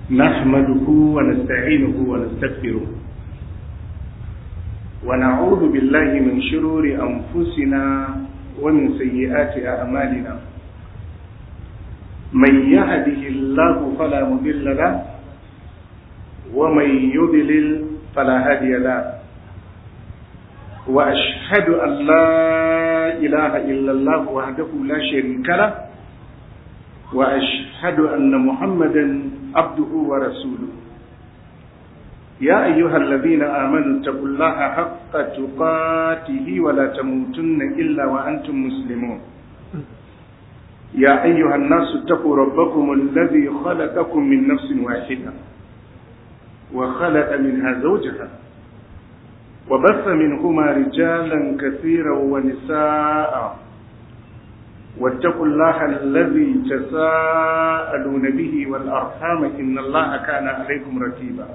نحمده ونستعينه ونستغفره ونعوذ بالله من شرور أنفسنا ومن سيئات أعمالنا من يهده الله فلا مضل له ومن يضلل فلا هادي له وأشهد أن لا إله إلا الله وحده لا شريك له وأشهد أن محمدا عبده ورسوله يا أيها الذين آمنوا اتقوا الله حق تقاته ولا تموتن إلا وأنتم مسلمون يا أيها الناس اتقوا ربكم الذي خلقكم من نفس واحدة وخلق منها زوجها وبث منهما رجالا كثيرا ونساء واتقوا الله الذي تساءلون به والأرحام إن الله كان عليكم رقيبا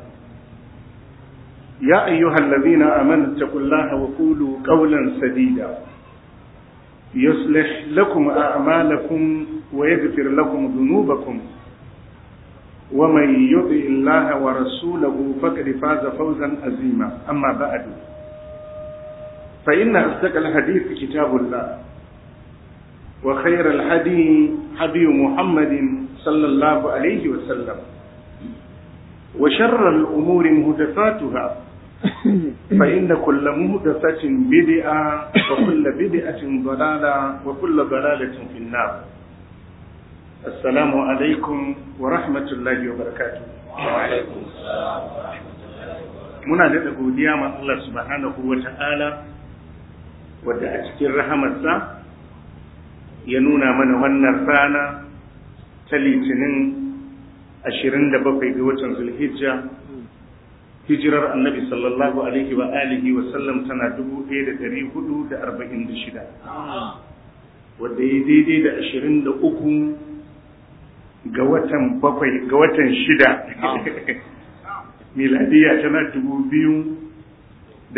يا أيها الذين آمنوا اتقوا الله وقولوا قولا سديدا يصلح لكم أعمالكم ويغفر لكم ذنوبكم ومن يطع الله ورسوله فقد فاز فوزا عظيما أما بعد فإن أصدق الحديث كتاب الله وخير الهدي هدي محمد صلى الله عليه وسلم وشر الأمور مهدفاتها فإن كل مهدفة بدعة وكل بدعة ضلالة وكل ضلالة في النار السلام عليكم ورحمة الله وبركاته وعليكم السلام ورحمة الله muna daɗa godiya ma Allah subhanahu wa ta'ala wadda a cikin rahamarsa ya nuna mana wannan rana ta litinin 27 ga watan zulhijja hijirar annabi sallallahu alaihi wa alihi wa sallam tana 1446 wadda ya daidai da 23 ga watan bakwai ga watan shida miladiya tana 2023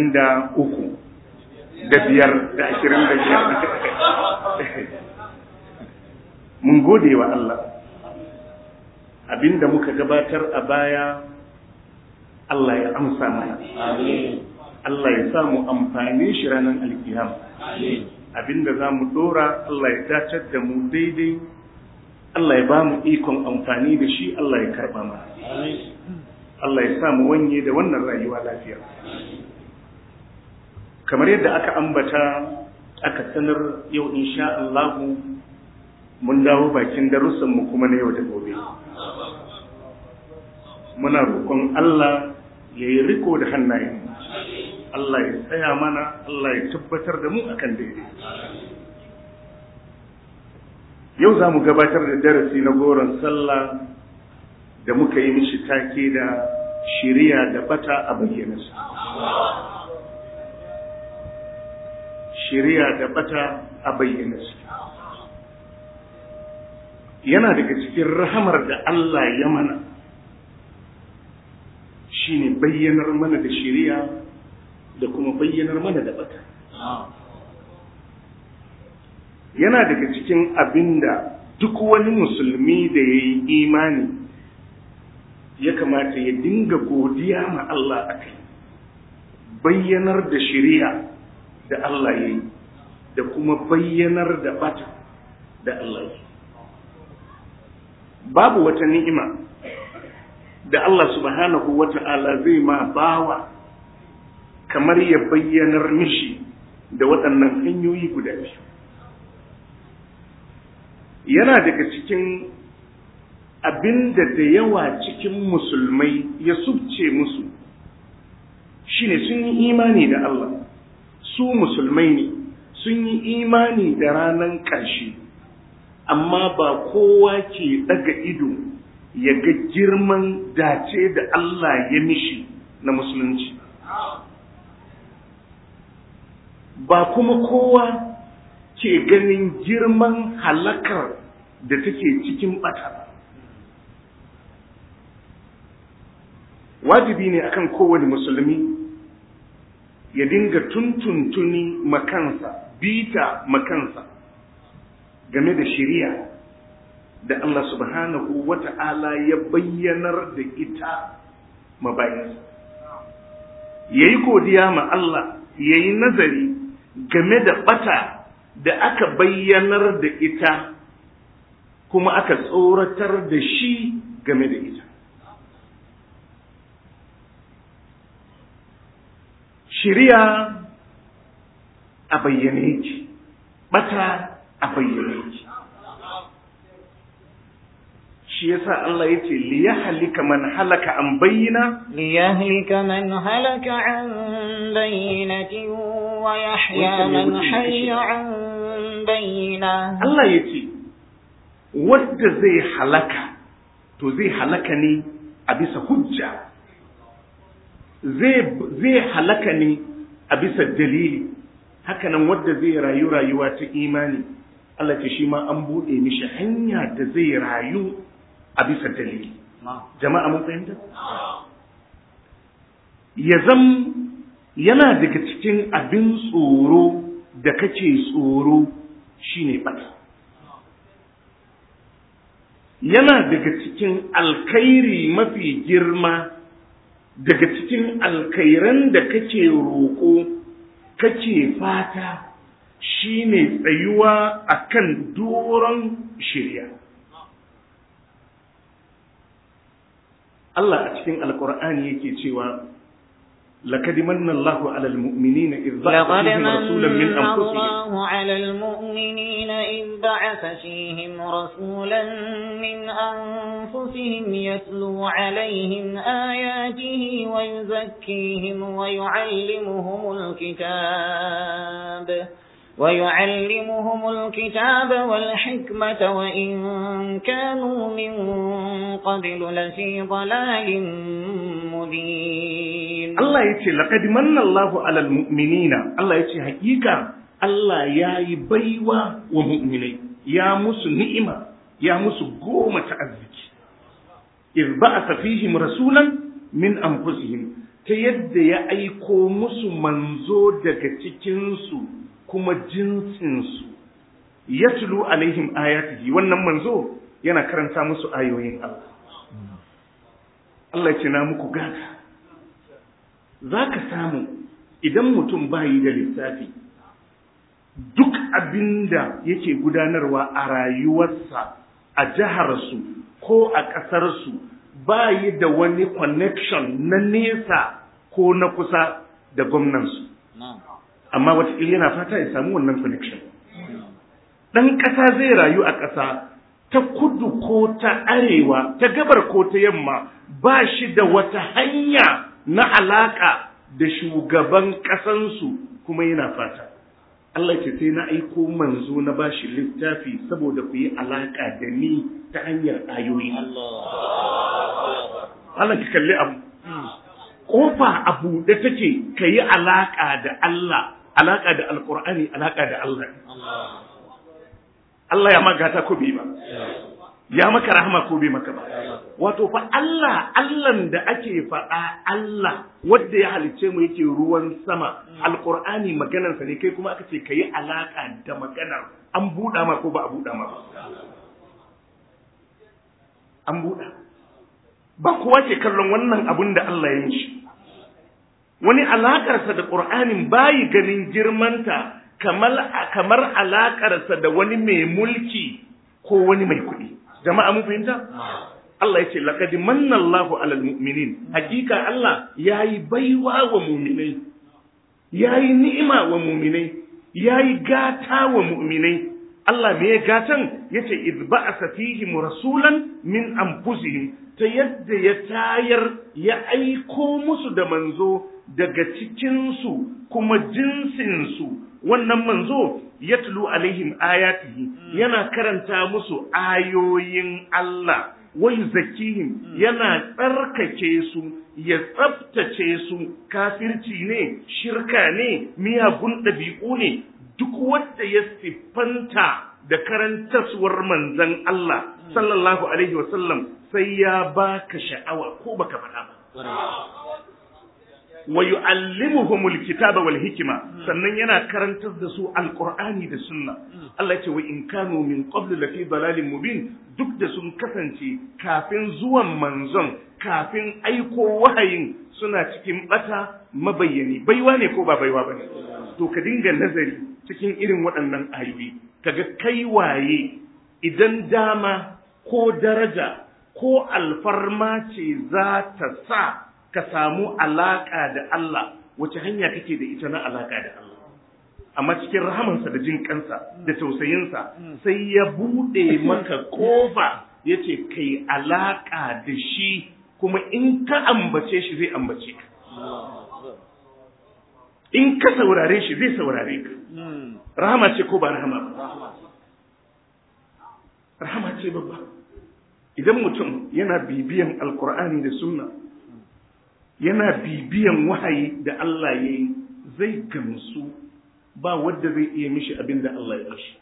da biyar da ashirin da biyar mun gode wa Allah abinda muka gabatar a baya Allah ya amsa mana Allah ya sa mu amfani shi ranar alkiyam abinda za mu dora Allah ya dacar da mu daidai Allah ya ba mu ikon amfani da shi Allah ya karba mana Allah ya sa mu wanye da wannan rayuwa lafiya kamar yadda aka ambata aka sanar yau insha Allahu mun dawo bakin darussanmu kuma na yau da gobe muna roƙon Allah ya yi riko da hannayen Allah ya tsaya mana Allah ya tabbatar da mu akan daidai yau za mu gabatar da darasi na goron sallah da muka yi mishi take da shiriya da bata a bayyana shiriya da bata a bayyana su yana daga cikin rahamar da Allah ya mana shine bayyanar mana da shiriya da kuma bayyanar mana da bata yana daga cikin abinda duk wani musulmi da ya yi imani ya kamata ya dinga godiya ma Allah a kai bayyanar da shiriya da Allah ya yi da kuma bayyanar da bata da Allah ya yi babu wata ni'ima da Allah subhanahu wa ta'ala zai ma bawa kamar ya bayyanar mishi da waɗannan hanyoyi guda biyu yana daga cikin abinda da yawa cikin musulmai ya subce musu shine sun yi imani da Allah su musulmai ne sun yi imani da ranar ƙarshe amma ba kowa ke daga ido ya ga girman dace da Allah ya mishi na musulunci ba kuma kowa ke ganin girman halakar da take cikin bata wajibi ne akan kowane musulmi ya dinga tuntuntuni makansa bita makansa game da shiriya da Allah subhanahu wata'ala ya bayyanar da ita mabayinsa ya yi godiya ma Allah ya yi nazari game da bata da aka bayyanar da ita kuma aka tsoratar da shi game da ita shirya a bayyane yake bata a bayyane yake shi yasa Allah yace li yahlika man halaka an bayyana li yahlika man halaka an bayyinatin wa yahya man hayya an bayyina Allah yace wanda zai halaka to zai halaka ne a bisa hujja zai zai halaka ne a bisa dalili hakanan wanda zai rayu rayuwa ta imani Allah ce shi ma an buɗe mishi hanya da zai rayu a bisa dalili jama'a mun fahimta ya zam yana daga cikin abin tsoro da kake tsoro shine bata yana daga cikin alkhairi mafi girma daga cikin alkhairan da kake roƙo kake fata shine tsayuwa akan doron shirya Allah a cikin alkur'ani yake cewa لقد من الله على المؤمنين إذ بعث فيهم رسولا من أنفسهم الله على المؤمنين إذ بعث فيهم رسولا من أنفسهم يتلو عليهم آياته ويزكيهم ويعلمهم الكتاب ويعلمهم الكتاب والحكمة وإن كانوا من قبل لفي ضلال مبين Allah ya ce, Laƙad manna Allahu alal mu'minina, Allah ya ce, Hakika Allah ya yi baiwa wa mu'minai, ya musu ni'ima, ya musu goma ta arziki. Iz ba a safihim rasulan min anfusihim ta yadda ya aiko musu manzo daga cikinsu kuma jinsinsu. Yatlu alaihim ayatihi wannan manzo yana karanta musu ayoyin Allah. Allah ya ce na muku gata. za ka samu idan mutum bayi da lissafi duk abin da yake gudanarwa a rayuwarsa a jiharsu ko a ƙasarsu bayi da wani connection na nesa ko na kusa da gwamnansu amma wataƙila yana fata ya samu wannan connection ɗan ƙasa zai rayu a ƙasa ta kudu ko ta arewa ta gabar ko ta yamma ba shi da wata hanya na alaƙa da shugaban ƙasansu kuma yana fata. Allah ce sai na aiko manzo na bashi littafi saboda ku yi alaƙa da ni ta hanyar ayoyi. Allah ki kalli abu. Ƙofa a buɗe take ka yi alaƙa da Allah, alaƙa da Alƙur'ani, alaƙa da Allah. Allah ya magata ko bai ba. ya maka rahama ko bai maka ba wato fa Allah Allahn da ake faɗa Allah wanda ya halicce mu yake ruwan sama alqur'ani maganar sa ne kai kuma aka ce kai alaka da maganar an buɗa ma ko ba a buɗa ma ba an buɗa ba kowa ke kallon wannan abun da Allah ya yi shi wani alakarsa da qur'anin bayi ganin girmanta kamar kamar alakarsa da wani mai mulki ko wani mai kuɗi jama'a mun fahimta Allah ya ce laqad manna Allahu 'alal mu'minin hakika Allah yayi baiwa wa mu'minai yayi ni'ima wa mu'minai yayi gata wa mu'minai Allah me ya gatan yace iz ba'atha fihim rasulan min anfusihim ta yadda ya tayar ya aiko musu da manzo daga cikin su kuma jinsin su wannan manzo yatlu alaihim ayatihi yana karanta musu ayoyin Allah wa yuzakkihim yana tsarkake su ya tsaftace su kafirci ne shirka ne miyagun ɗabi'u ne duk wanda ya siffanta da karantaswar manzon Allah sallallahu alaihi wasallam sai ya baka sha'awa ko baka faɗa ba wa yu'allimuhumul kitaba wal hikma sannan yana karantar da su alqur'ani da sunna Allah ya ce wa in kanu min qablu lafi dalalin mubin duk da sun kasance kafin zuwan manzon kafin aiko wahayin suna cikin bata mabayyani baiwa ne ko ba baiwa bane to ka dinga nazari cikin irin waɗannan ayoyi kaga kai waye idan dama ko daraja ko alfarma ce za ta sa ka samu alaƙa da Allah wace hanya kake da ita na alaƙa da Allah amma cikin rahamansa da jin kansa da tausayinsa sai ya buɗe maka ƙofa ya ce kai alaƙa da shi kuma in ka ambace shi zai ambace ka in ka saurare shi zai saurare ka rahama ce ko ba rahama ba rahama ce babba idan mutum yana bibiyan alkur'ani da sunna yana bibiyan wahayi da Allah ya yi zai gamsu ba wadda zai iya mishi abin da Allah ya mishi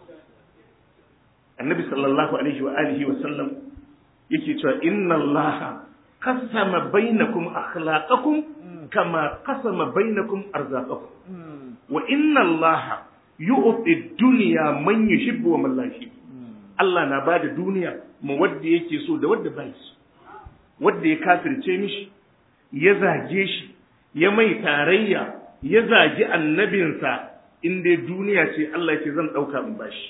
annabi sallallahu alaihi wa alihi wa sallam yake cewa inna Allah qasama bainakum akhlaqakum kama qasama bainakum arzaqakum wa inna Allah yu'ti dunya man yuhibbu wa man la yuhibbu Allah na bada duniya ma wadda yake so da wadda bai so wadda ya kafirce mishi ya zage shi ya mai tarayya ya zagi annabinsa in dai duniya ce Allah ce zan ɗauka in bashi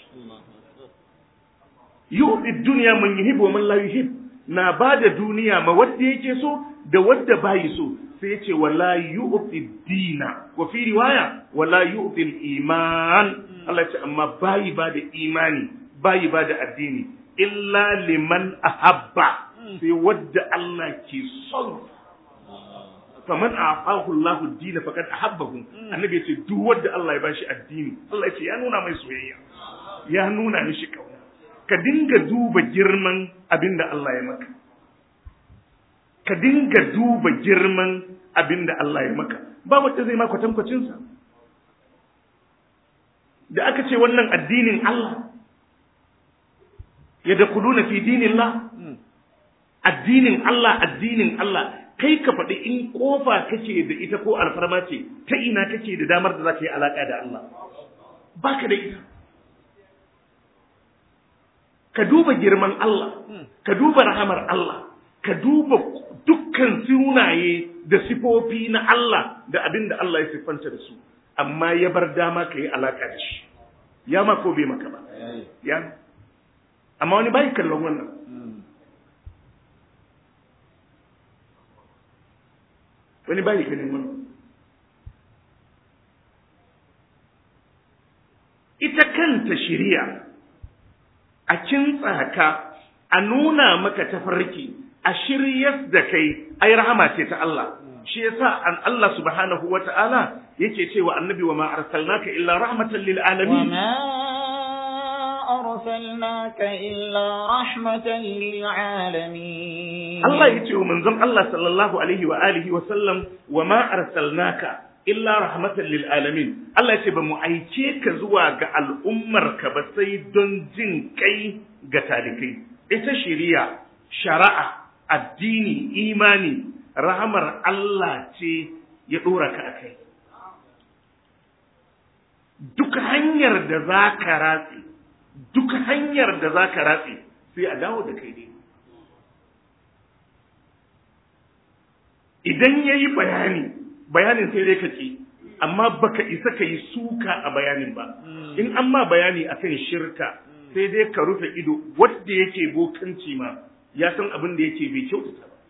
yu'ti dunya man yuhibbu wa man la yuhib na bada duniya ma wadda yake so da wadda bai so sai yace wala yu'ti dina wa fi riwaya wala yu'ti iman Allah ce amma bai ba da imani bai ba da addini illa liman ahabba sai wadda Allah ke son faman a'ahu Allahu ad-din faqad ahabbahu annabi yace duk wanda Allah ya bashi addini Allah yace ya nuna mai soyayya ya nuna mishi kauna ka dinga duba girman abinda Allah ya maka ka dinga duba girman abinda Allah ya maka ba wanda zai maka kwatankwacin sa da aka ce wannan addinin Allah yadkhuluna fi dinillah addinin Allah addinin Allah kai ka faɗi in kofa kake da ita ko alfarma ce ta ina kake da damar da za ka yi alaƙa da Allah baka da ita ka duba girman Allah ka duba rahamar Allah ka duba dukkan sunaye da sifofi na Allah da abin da Allah ya siffanta da su amma ya bar dama ka yi alaƙa da shi ya ma ko bai maka ba ya amma wani bai kallon wannan wani bai ganin wannan ita kanta shiriya a kintsa ka a nuna maka tafarki a shiryas da kai ai rahama ce ta Allah shi yasa an Allah subhanahu wata'ala yake cewa annabi wa ma arsalnaka illa rahmatan lil alamin أرسلناك إلا رحمة للعالمين Allah ya ce wa manzon Allah sallallahu alaihi wa alihi wa sallam wa ma arsalnaka illa rahmatan lil alamin Allah ya ce ba mu aike ka zuwa ga al'ummar ka ba sai don jin kai ga talikai ita shari'a shari'a addini imani rahamar Allah ce ya dora ka akai duk hanyar da za ka ratse duk hanyar da za ka ratse sai a dawo da kai ne idan ya yi bayani bayanin sai dai ka ce amma baka isa ka yi suka a bayanin ba in an ma bayani akan shirka sai dai ka rufe ido wadda yake bokanci ma ya san abin da yake bai kyautata ba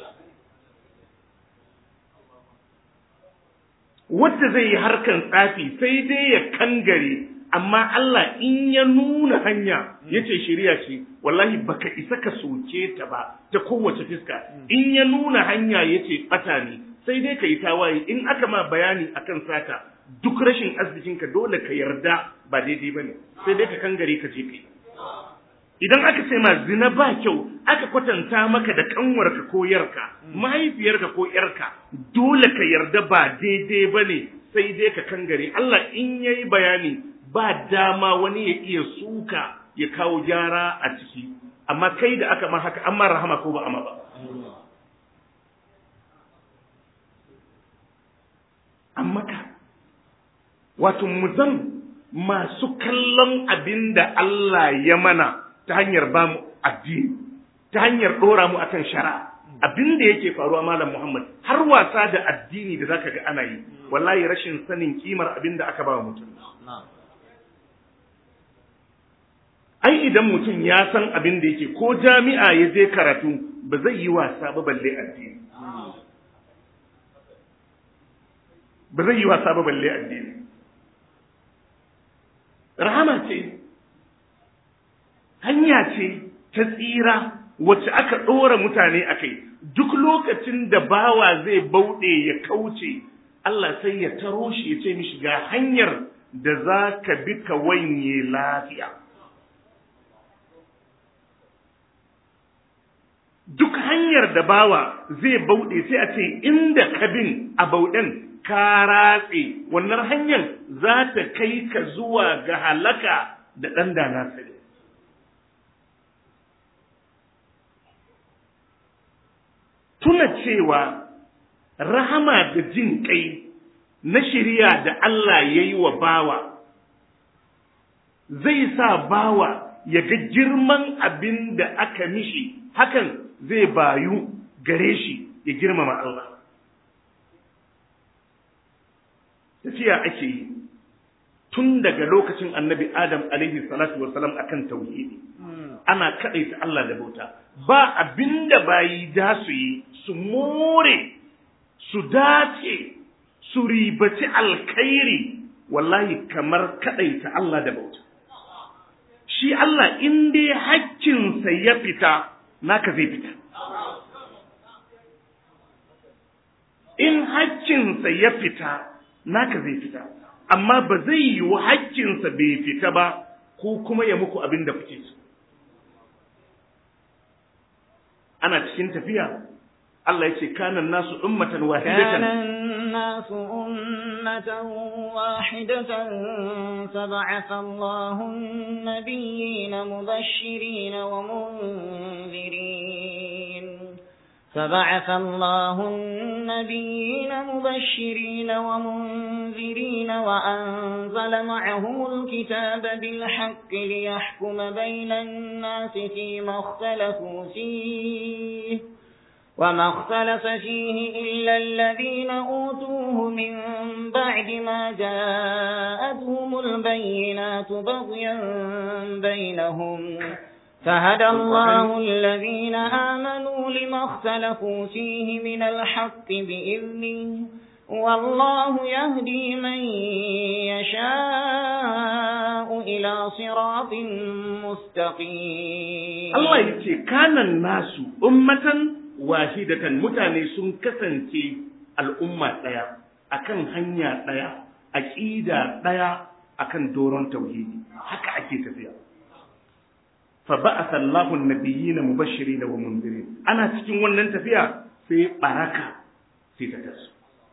wadda zai yi harkan tsafi sai dai ya kangare amma Allah in ya nuna hanya ya ce shirya ce wallahi baka isa ka soke ta ba ta kowace fiska in ya nuna hanya ya ce bata ne sai dai ka yi tawaye in aka ma bayani akan sata duk rashin arzikinka dole ka yarda ba daidai ba ne sai dai ka kangare ka je kai idan aka ce ma zina ba kyau aka kwatanta maka da kanwarka ko yarka mahaifiyarka ko yarka dole ka yarda ba daidai ba ne sai dai ka kangare Allah in yayi bayani ba dama wani ya iya suka ya kawo gyara a ciki amma kai da aka ma haka amma rahama ko ba amma ba an maka wato mu zan masu kallon abin da Allah ya mana ta hanyar ba mu addini ta hanyar ɗora mu akan shari'a abin da yake faruwa malam Muhammad har wasa da addini da zaka ga ana yi wallahi rashin sanin kimar abin da aka ba wa mutum ai idan mutum ya san abin da yake ko jami'a ya je karatu ba zai yi wasa ba balle addini ba zai yi wasa ba balle addini rahama ce hanya ce ta tsira wacce aka ɗora mutane a kai duk lokacin da bawa zai bauɗe ya kauce Allah sai ya taro shi ya ce mishi ga hanyar da za ka bi ka wanye lafiya duk hanyar da bawa zai bauɗe sai a ce inda ka bin a bauɗen ka ratse wannan hanyar za ta kai ka zuwa ga halaka da ɗan da na sani tuna cewa rahama da jin kai na shirya da Allah ya yi wa bawa zai sa bawa ya ga girman abin da aka mishi hakan zai bayu gare shi ya girmama Allah tafiya ake yi tun daga lokacin annabi Adam alaihi salatu wasalam akan tauhidi ana kaɗaita Allah da bauta ba abinda bayi da su yi su more su dace su ribaci alkhairi wallahi kamar kaɗaita Allah da bauta shi Allah in dai hakkinsa ya fita naka zai fita in hakkinsa ya fita naka zai fita amma ba zai yi hakkinsa bai fita ba ko kuma ya muku abin da kuke so ana cikin tafiya Allah ya ce kanan nasu ummatan wahidatan كان الناس أمة واحدة فبعث الله النبيين مبشرين ومنذرين فبعث الله النبيين مبشرين ومنذرين وأنزل معهم الكتاب بالحق ليحكم بين الناس فيما اختلفوا فيه وما اختلف فيه إلا الذين أوتوه من بعد ما جاءتهم البينات بغيا بينهم فهدى الله الذين آمنوا لما اختلفوا فيه من الحق بإذنه والله يهدي من يشاء إلى صراط مستقيم Allah ya ce kanan nasu ummatan wahidatan mutane sun kasance al'umma ɗaya akan hanya ɗaya aƙida ɗaya akan doron tauhidi haka ake tafiya fa ba'atha Allahu an-nabiyyina mubashirin wa mundirin ana cikin wannan tafiya sai baraka sai ta taso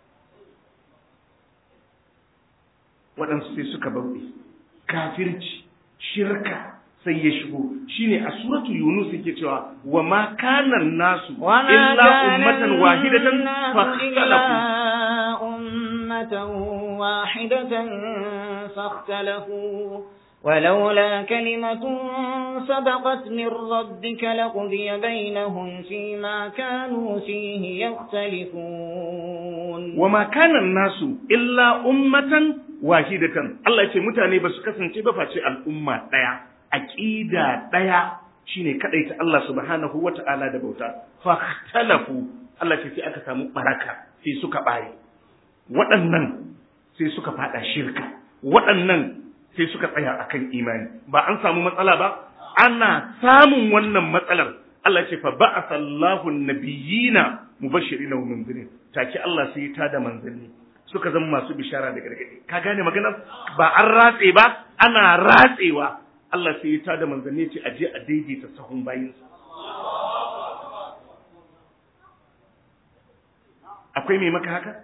waɗansu sai suka bauɗe kafirci shirka sai ya shigo shine a suratu yunus yake cewa wa ma kana nasu illa ummatan wahidatan fakhtalafu ummatan wahidatan fakhtalafu ولولا كلمة سبقت من ربك لقضي بينهم فيما كانوا فيه يختلفون وما كان الناس إلا أمة واحدة الله يقول متاني بس كسن تبفى الأمة ديا aƙida ɗaya shine kaɗaita Allah subhanahu wa ta'ala da bauta fahtalafu Allah ce sai aka samu baraka sai suka ɓare waɗannan sai suka faɗa shirka waɗannan sai suka tsaya akan imani ba an samu matsala ba ana samun wannan matsalar Allah ce fa ba'atha Allahu an-nabiyina mubashirin wa munzirin take Allah sai ta da manzanni suka zama masu bishara da gargadi ka gane maganar ba an ratse ba ana ratsewa Allah sai ya tada manzanni ce a je a daidaita sahun bayinsa. Akwai mai maka haka?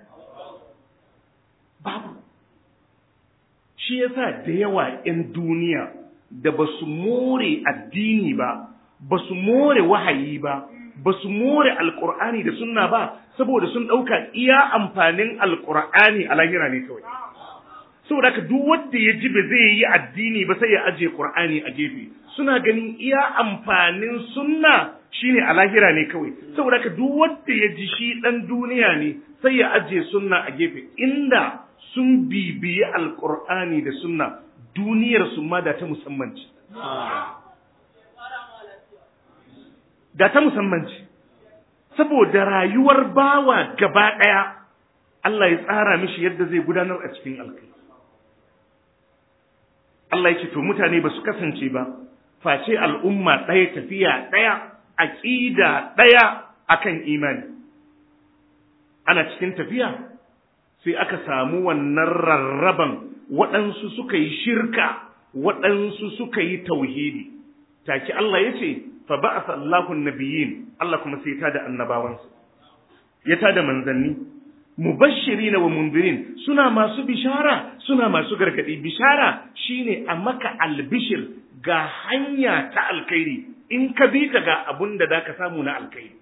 Babu. Shi yasa da yawa ‘yan duniya da ba su more addini ba, ba su more wahayi ba, ba su more alkur'ani da sunna ba saboda sun ɗauka iya amfanin alkur'ani a lahira ne kawai saboda haka duk wanda ya ji ba zai yi addini ba sai ya aje qur'ani a gefe suna ganin iya amfanin sunna shine a lahira ne kawai saboda haka duk wanda ya ji shi dan duniya ne sai ya aje sunna a gefe inda sun bibiyi alkur'ani da sunna duniyar su ma da ta musamman ce da ta musamman ce saboda rayuwar bawa gaba ɗaya Allah ya tsara mishi yadda zai gudanar a cikin alkai Allah ya ce to mutane ba su kasance ba face al'umma ɗaya tafiya ɗaya aƙida ɗaya akan imani ana cikin tafiya sai aka samu wannan rarraban waɗansu suka yi shirka waɗansu suka yi tauhidi take Allah ya ce fa ba'atha Allahu nabiyyin Allah kuma sai ta da annabawansa ya ta da manzanni mubashirina wa mundirin suna masu bishara suna masu gargadi bishara shine a maka albishir ga hanya ta alkhairi in ka bi ta ga abun da zaka samu na alkhairi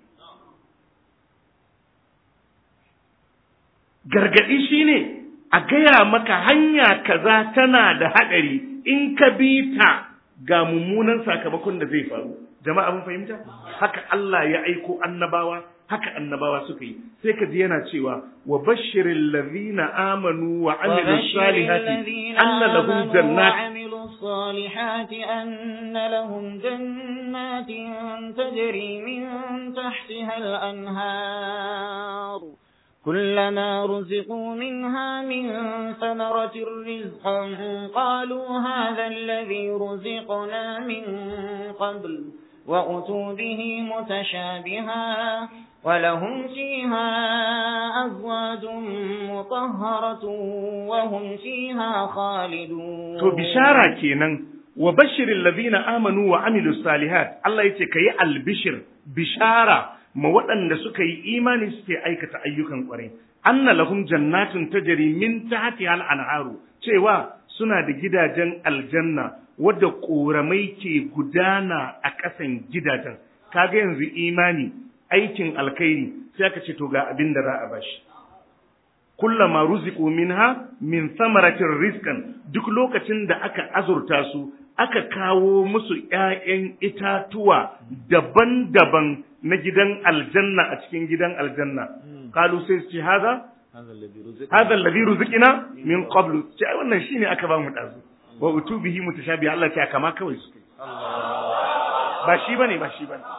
gargadi shine a gaya maka hanya kaza tana da haɗari in ka bi ta ga mummunan sakamakon da zai faru jama'a mun fahimta haka Allah ya aiko annabawa haka annabawa suka yi sai ka ji yana cewa wa bashiril ladhina amanu wa amilus salihati anna lahum jannat الصالحات أن لهم جنات تجري من تحتها الأنهار كلما رزقوا منها من ثمرة رزقا قالوا هذا الذي رزقنا من قبل وأتوا به متشابها ولهم فيها أزواج مطهرة وهم فيها خالدون to bishara kenan wa bashiril ladina amanu wa amilus salihat Allah yace kai albishir bishara ma waɗanda suka yi imani suke aikata ayyukan ƙwarai anna lahum jannatun tajri min tahtiha al-anharu cewa suna da gidajen aljanna wadda ƙoramai ke gudana a ƙasan gidajen kaga yanzu imani aikin alkhairi sai aka ce to ga abin da za a bashi kullama ruziqu minha min samaratin rizqan duk lokacin da aka azurta su aka kawo musu ƴaƴan itatuwa daban-daban na gidan aljanna a cikin gidan aljanna kalu sai su ce haza hadha alladhi ruziqina min qablu ce wannan shine aka ba mu dazu wa utubihi mutashabi Allah ce kama kawai su ba shi bane ba shi bane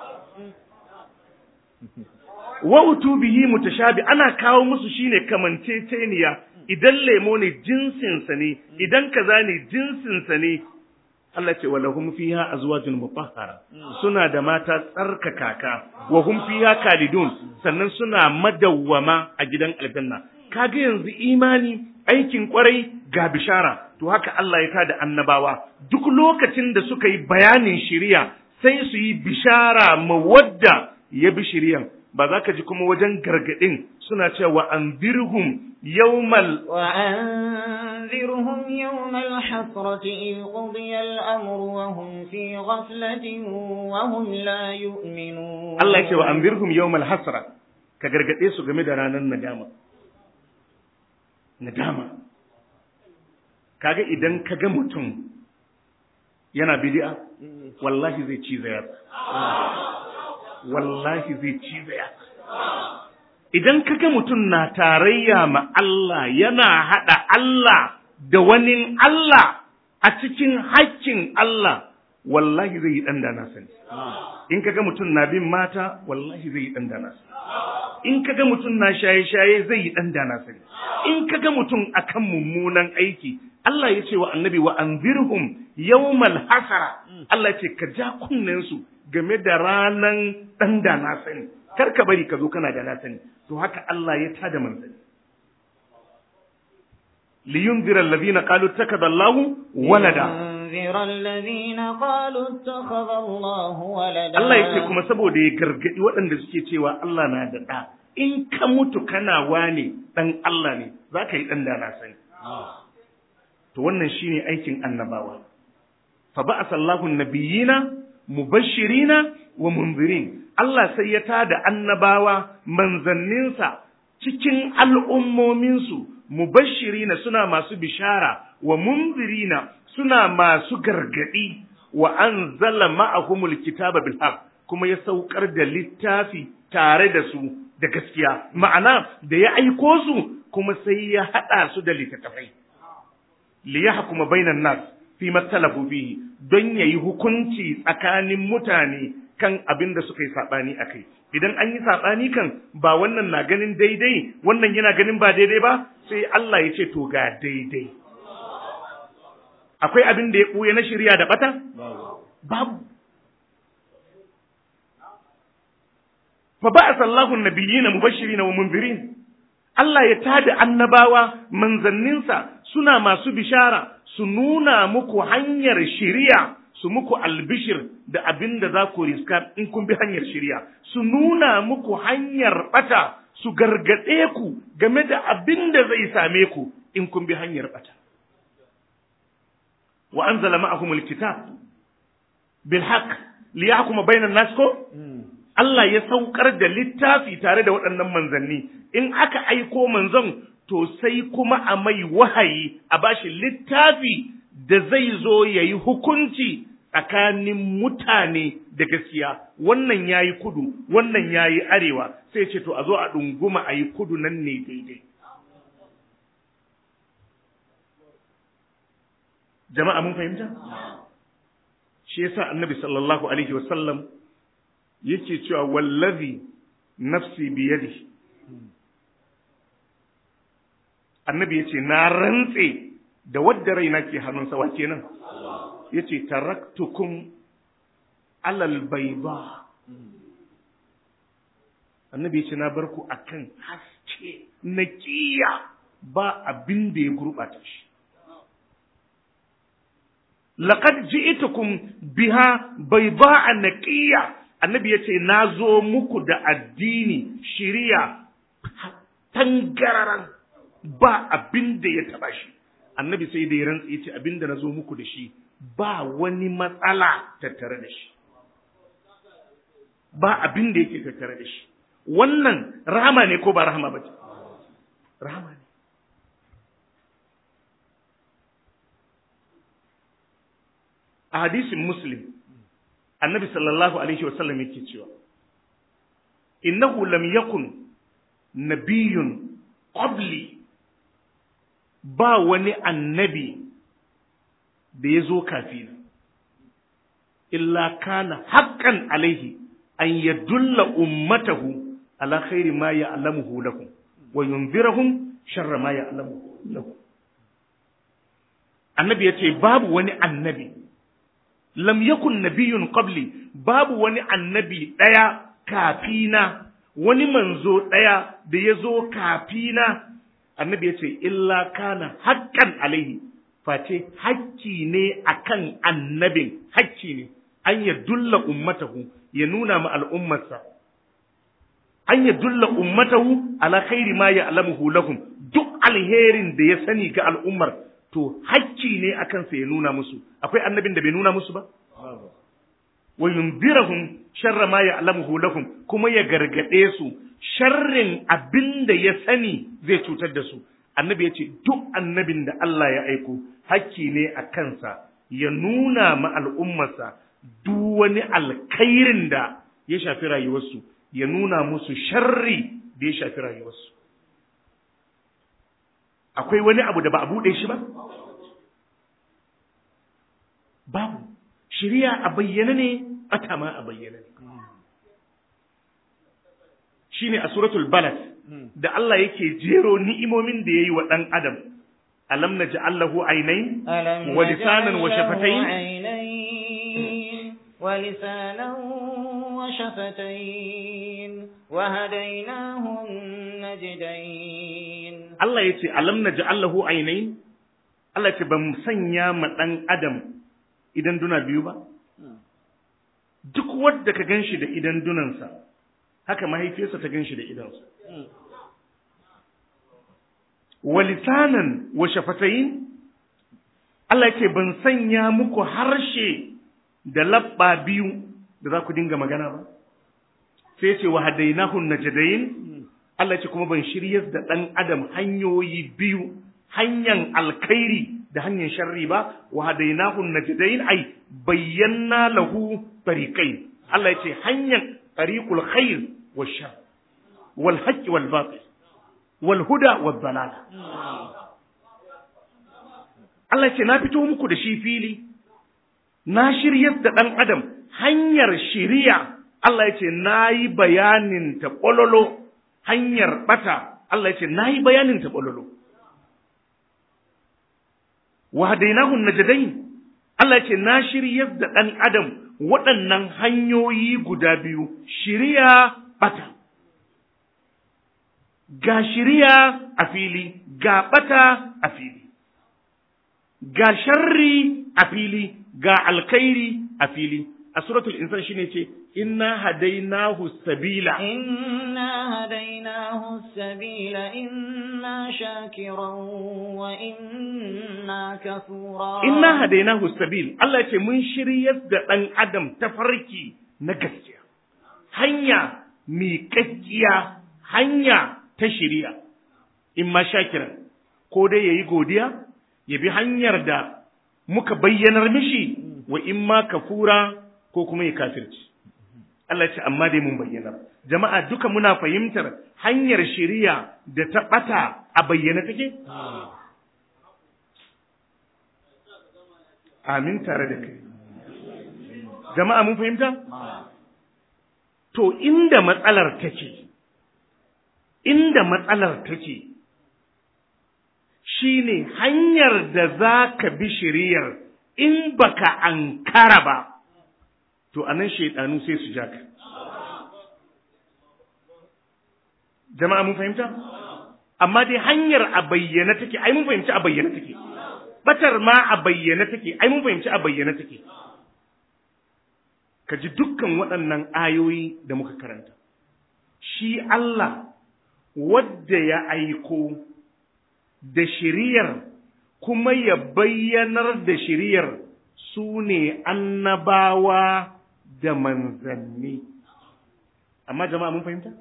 wa utubihi mutashabi ana kawo musu shine kamanceceniya idan lemo ne jinsinsa ne idan kaza ne jinsinsa ne Allah ce walahum fiha azwajun mutahhara suna da mata tsarkakaka wa hum fiha kalidun sannan suna madawwama a gidan aljanna kaga yanzu imani aikin kwarai ga bishara to haka Allah ya tada annabawa duk lokacin da suka yi bayanin shiriya sai su yi bishara ma wadda ya bi shiriyan ba za ka ji kuma wajen gargadin suna cewa anzirhum yawmal وأنذرهم يوم الحسرة إذ قضي الأمر وهم في غفلة وهم لا يؤمنون Allah ya ce wa anzirhum yawmal hasra ka gargade su game da ranar nadama nadama kaga idan kaga mutum yana bid'a wallahi zai ci zayar wallahi zai ci zayar idan kaga mutum na tarayya ma Allah yana hada Allah da wani Allah a cikin haƙƙin Allah wallahi zai yi ɗan sani in kaga mutum na bin mata wallahi zai yi ɗan sani in kaga mutum na shaye-shaye zai yi ɗan sani in kaga mutum akan mummunan aiki Allah ya ce wa annabi wa anzirhum yawmal hasara Allah ce ka ja kunnen su game da ranan ɗan da na sani kar ka bari ka zo kana da na sani to haka Allah ya tada manzanni liyunzira alladhina qalu takada Allahu walada لينذر الذين قالوا اتخذ الله ولدا Allah yake kuma saboda ya gargadi waɗanda suke cewa Allah na da ɗa in ka mutu kana wane ɗan Allah ne za ka yi ɗan da na sani to wannan shine aikin annabawa fa ba'atha Allahu nabiyina mubashirina wa munzirin Allah sai ya tada annabawa manzanninsa cikin al'ummominsu mubashirina suna masu bishara wa munzirina suna masu gargadi wa anzala ma'ahumul kitaba bil haqq kuma ya saukar da littafi tare da su da gaskiya ma'ana da ya aiko su kuma sai ya hada su da littattafai li yahkuma bainan nas fi mattalafu fihi don yayi hukunci tsakanin mutane kan abin da suka yi sabani akai idan an yi sabani kan ba wannan na ganin daidai wannan yana ganin ba daidai ba sai Allah ya ce to ga daidai akwai abin da ya ɓuya na shirya da bata babu fa ba'atha Allahu an-nabiyyina mubashirin wa munzirin Allah ya tada annabawa manzanninsa suna masu bishara su nuna muku hanyar shiriya su muku albishir da abin da za ku riska in kun bi hanyar shiriya su nuna muku hanyar bata su gargaɗe ku game da abin da zai same ku in kun bi hanyar bata wa anzala ma'ahumul kitab bil haqq liyahkuma bainan nas ko Allah ya saukar da littafi tare da waɗannan manzanni in aka aiko manzon to sai kuma a mai wahayi a bashi littafi da zai zo ya yi hukunci tsakanin mutane da gaskiya wannan ya yi kudu wannan ya yi arewa sai ce to a zo a ɗunguma a yi kudu nan ne daidai jama'a mun fahimta shi yasa annabi sallallahu alaihi wasallam yake cewa wallazi nafsi biyadi annabi yace na rantse da wadda raina ke hannunsa wa kenan yace taraktukum alal bayda annabi yace na bar ku akan haske naqiya ba abin da ya gurbata shi laqad ji'tukum biha bayda'a naqiya annabi yace na zo muku da addini shiriya tangararan ba abin da ya taba shi annabi sai da ya rantsa yace abin da na zo muku da shi ba wani matsala tattare da shi ba abin da yake tattare da shi wannan rahama ne ko ba rahama ba ce rahama ne a hadisin muslim annabi sallallahu alaihi wasallam yake cewa innahu lam yakun nabiyyun qabli ba wani annabi da ya zo kafina illa kana haqqan alaihi an yadulla ummatahu ala khairi ma ya'lamuhu lahum wa yunzirahum sharra ma ya'lamuhu lahum annabi yace babu wani annabi lam yakun nabiyyun qabli babu wani annabi daya kafina wani manzo daya da ya zo kafina annabi ya ce illa kana haƙƙan alaihi face hakki ne akan annabin hakki ne an ya dulla ummatahu ya nuna ma al'ummarsa an ya dulla ummatahu ala khairi ma ya'lamuhu lahum duk alherin da ya sani ga al'ummar to hakki ne akan sa ya nuna musu akwai annabin da bai nuna musu ba wa yunzirahum sharra ma ya'lamuhu lahum kuma ya gargade su sharrin abin da ya sani zai cutar da su annabi ya ce duk annabin da Allah ya aiko hakki ne a kansa ya nuna ma al'ummarsa duk wani alkhairin da ya shafi rayuwarsu ya nuna musu sharri da ya shafi rayuwarsu akwai wani abu da ba a buɗe shi ba babu shirya a bayyana ne ata ma a bayyana ne shine a suratul balad da Allah yake jero ni'imomin da yayi wa dan adam alam naj'al lahu aynayn wa lisanan wa shafatayn wa lisanan wa shafatayn wa hadaynahum najdayn Allah yace alam naj'al lahu aynayn Allah ce ban sanya ma dan adam idan duna biyu ba duk wanda ka ganshi da idan dunansa haka mahaifiyarsa ta gan shi da idansa. Wa lisanan wa shafatayin, Allah ce ban sanya muku harshe da labba biyu da za ku dinga magana ba. sai ce wa hadainahu najdain Allah ce kuma ban shiryar da dan adam hanyoyi biyu hanyar alkhairi da hanyar sharri ba wa hadainahu najdain ai bayyana lahu tariqain Allah ya ce hanyar tariqul khair wa shar wal haqq wal batil wal huda wal dalal Allah ya ce na fito muku da shi fili na shiryar da dan adam hanyar shiriya Allah ya ce na yi bayanin ta ƙololo hanyar ɓata Allah ya ce na yi bayanin ta ƙololo wa hadainahu najdain Allah ya ce na shiryar da ɗan adam waɗannan hanyoyi guda biyu shiriya ɓata ga shiriya a fili ga ɓata a fili ga sharri a fili ga alkhairi a fili a suratul insan shine ce inna hadainahu sabila إنا هديناه السبيل إما شاكرا وإما كفورا inna hadainahu sabil Allah ce mun shiryar da ɗan adam ta farki na gaskiya hanya miƙaƙƙiya hanya ta shiriya imma shakiran ko dai yayi godiya ya bi hanyar da muka bayyanar mishi wa imma kafura ko kuma ya kafirci Allah ce amma dai mun bayyana jama'a duka muna fahimtar hanyar shiriya da ta ɓata a bayyana take amin tare da kai jama'a mun fahimta to inda matsalar take inda matsalar take shine hanyar da za ka bi shiriyar in baka ankara ba to anan shaidanu sai su ja ka jama'a mun fahimta amma dai hanyar a bayyana take ai mun fahimci a bayyana take batar ma a bayyana take ai mun fahimci a bayyana take ka ji dukkan waɗannan ayoyi da muka karanta shi Allah wadda ya aiko da shiriyar kuma ya bayyanar da shiriyar su ne annabawa da manzanni amma jama'a mun fahimta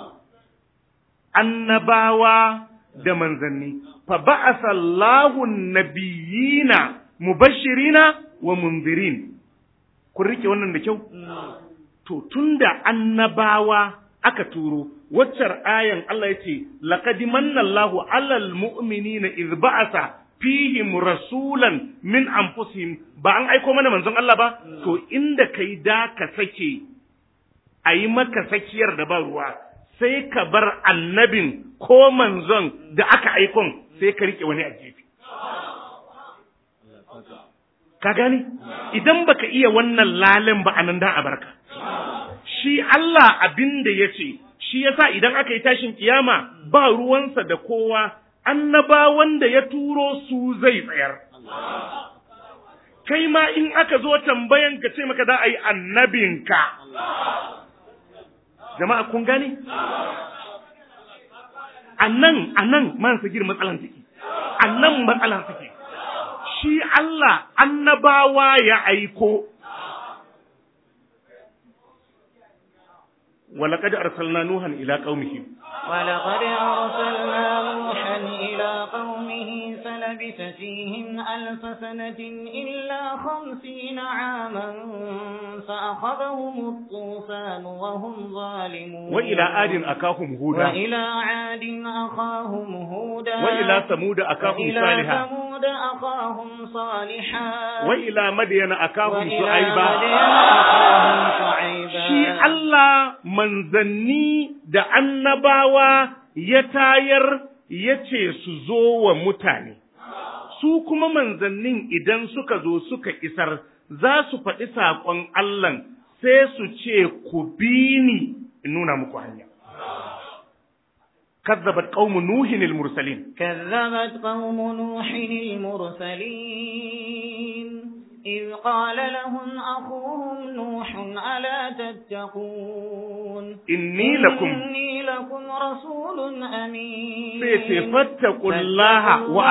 annabawa da manzanni fa ba'asa Allahu nabiyina mubashirina wa munzirin kun rike wannan da kyau to tunda annabawa aka turo waccar ayan Allah ya ce laqad manna Allahu 'alal mu'minina idh ba'asa fihim rasulan min anfusihim ba an aiko mana manzon Allah ba to inda kai da ka sake ayi maka sakiyar da ba ruwa sai ka bar annabin ko manzon da aka aikon sai ka rike wani a gefe ka gani idan baka iya wannan lalen ba anan da a barka shi Allah abin da ya ce shi yasa idan aka yi tashin kiyama ba ruwansa da kowa annabawan da ya turo su zai tsayar kai ma in aka zo tambayan ka ce maka za a yi annabinka jama'a kun gane annan annan man sagir matsalan take annan matsalan take shi Allah annabawa ya aiko ولقد أرسلنا نوحا إلى قومه ولقد أرسلنا نوحا إلى قومه فلبث فيهم ألف سنة إلا خمسين عاما فأخذهم الطوفان وهم ظالمون وإلى عاد أخاهم هودا وإلى عاد أخاهم هودا وإلى ثمود أخاهم وإلى صالحا ثمود أخاهم صالحا وإلى مدين أخاهم وإلى شعيبا مدين أخاهم شعيبا shi Allah manzanni da annabawa ya tayar ya ce su zo wa mutane, su kuma manzannin idan suka zo suka isar za su faɗi saƙon Allah sai su ce ku bi ni in nuna muku hanya. كذبت قوم نوح المرسلين كذبت قوم نوح المرسلين إذ قال لهم أخوهم نوح ألا تتقون إني لكم إني لكم رسول أمين sai fattaku Allah wa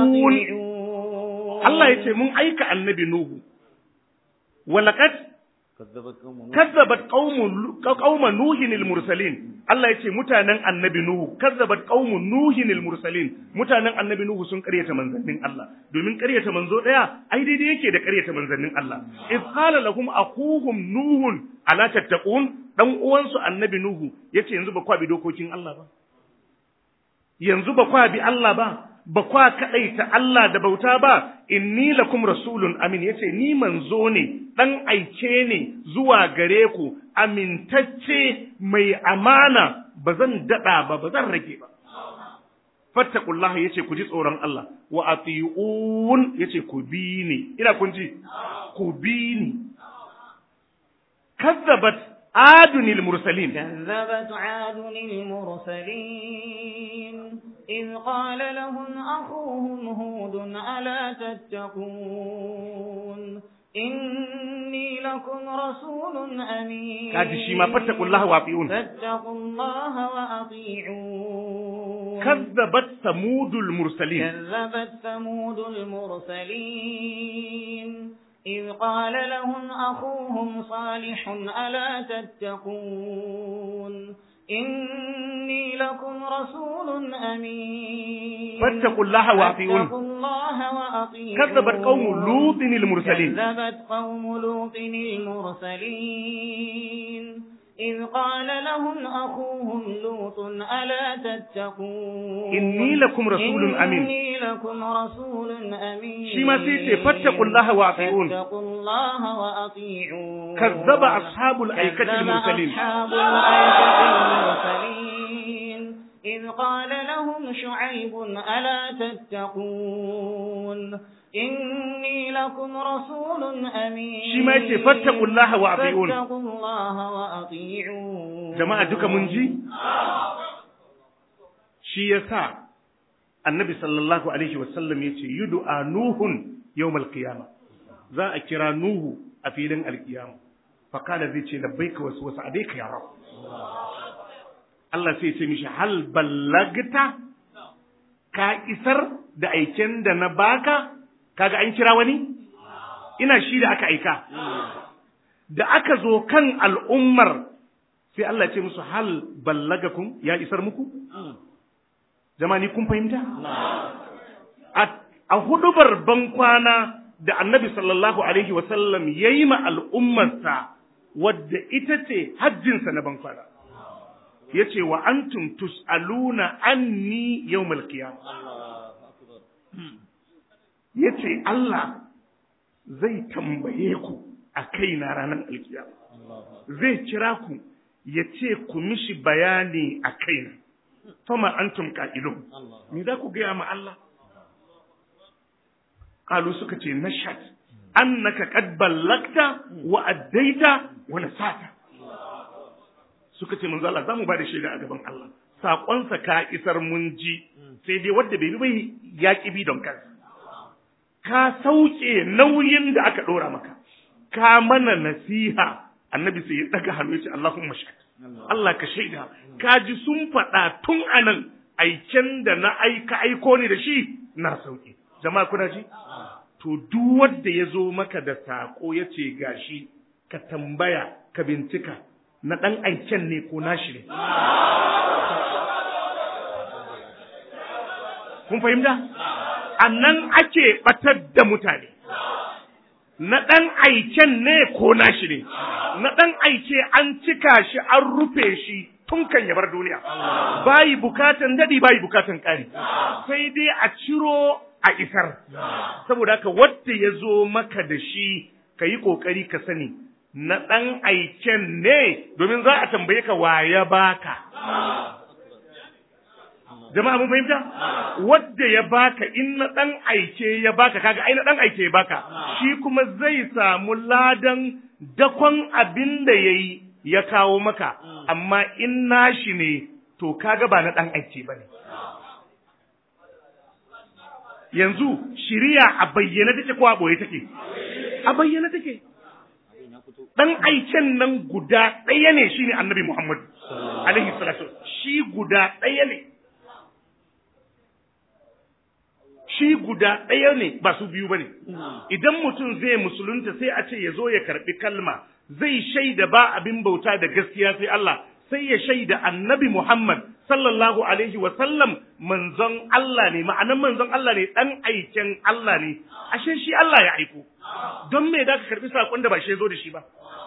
ati'un Allah ya ce mun aika annabi Nuhu walaqad kazzabat qaumun qauma nuhin mursalin Allah yace mutanen annabi nuhu kazzabat qaumun nuhin mursalin mutanen annabi nuhu sun karyata manzannin Allah domin karyata manzo daya ai daidai yake da karyata manzannin Allah iz qala lahum akuhum nuhun ala tattaqun dan uwansu annabi nuhu yace yanzu ba kwa bi dokokin Allah ba yanzu ba kwa bi Allah ba ba kwa kaɗaita Allah da bauta ba, inni lakum rasulun amin yace ni manzo ne, ɗan aike ne zuwa gare ku, amintacce mai amana ba zan daɗa ba, ba zan rage ba. Fattakullaha yace ku ji tsoron Allah, wa ati'un yace ku bi ni, ina kun ji, ku bi ni. Kazzabat عاد المرسلين كذبت عاد المرسلين إذ قال لهم أخوهم هود ألا تتقون إني لكم رسول أمين كاد شيما فاتقوا الله وأطيعون فاتقوا الله وأطيعون كذبت ثمود المرسلين كذبت ثمود المرسلين إذ قال لهم أخوهم صالح ألا تتقون إني لكم رسول أمين فاتقوا الله وأطيعون فاتقوا الله وأطيعون كذبت قوم لوط المرسلين كذبت قوم لوط المرسلين إذ قال لهم أخوهم لوط ألا تتقون إني لكم رسول أمين إني لكم رسول أمين shi ma sai ce fattaqullaha wa ati'un فاتقوا الله وأطيعون كذب أصحاب الأيكة كذب المرسلين أصحاب الأيكة المرسلين إذ قال لهم شعيب ألا تتقون إني لكم رسول أمين shi ma yace fattaqullaha wa ati'un فاتقوا الله وأطيعون jama'a duka mun ji shi yasa annabi sallallahu alaihi wasallam yace yud'a nuhun yawmal qiyamah za a kira nuhu a filin alkiyama fa kana zai ce labbaika wasu wasu alayka ya rab Allah sai ya ce mishi hal ballagta ka isar da aiken da na baka kaga an kira wani ina shi da aka aika da aka zo kan al'ummar sai Allah ce musu hal ballagakum ya isar muku jama'a ni kun fahimta a hudubar bankwana da annabi sallallahu alaihi wasallam ya yi ma al'ummarsa wadda ita ce hajjinsa na bankwana ya ce wa antum tus'aluna anni yawmal qiyamah ya ce Allah zai tambaye ku a kaina ranar alkiyama zai kira ku ya ce ku mishi bayani a kaina fama antum qa'ilun me za ku gaya ma Allah qalu suka ce nashad annaka qad ballagta wa addaita wa nasata suka ce manzo Allah zamu ba da shaida a gaban Allah saƙonsa ka isar mun ji sai dai wanda bai bi bai ya bi don kansa ka sauke nauyin da aka ɗora maka ka mana nasiha annabi sai ya daga hannu ya ce Allahumma shahid Allah ka shaida ka ji sun faɗa tun anan aiken da na aika aiko ne da shi na sauke jama'a kuna ji to duk wanda ya zo maka da sako ya ce gashi ka tambaya ka bincika na ɗan aiken ne ko nashi ne kun fahimta a nan ake batar da mutane na ɗan aiken ne ko nashi ne na ɗan aike an cika shi an rufe shi tun kan ya bar duniya bayi bukatan daɗi bayi bukatan ƙari sai dai a ciro a isar saboda haka wadda ya zo maka da shi ka yi ƙoƙari ka sani na ɗan aiken ne domin za a tambaye ka wa ya baka jama'a mun fahimta wadda ya baka in na dan aike ya baka kaga ai na dan aike ya baka shi kuma zai samu ladan dakon abin da yayi ya kawo maka amma in nashi ne to kaga ba na dan aike bane yanzu shiriya a bayyana take ko a boye take a bayyana take dan aiken nan guda ɗaya ne shine annabi Muhammad alaihi salatu shi guda ɗaya ne shi guda ɗaya ne ba su biyu ba ne. Idan mutum zai musulunta sai a ce ya zo ya karɓi kalma, zai shaida ba abin bauta da gaskiya sai Allah sai ya shaida annabi Muhammad sallallahu alaihi wa sallam manzon Allah ne ma'anan manzon Allah ne dan aiken Allah ne ashe shi Allah ya aiko don me da ka karbi sakon da ba shi zo da shi ba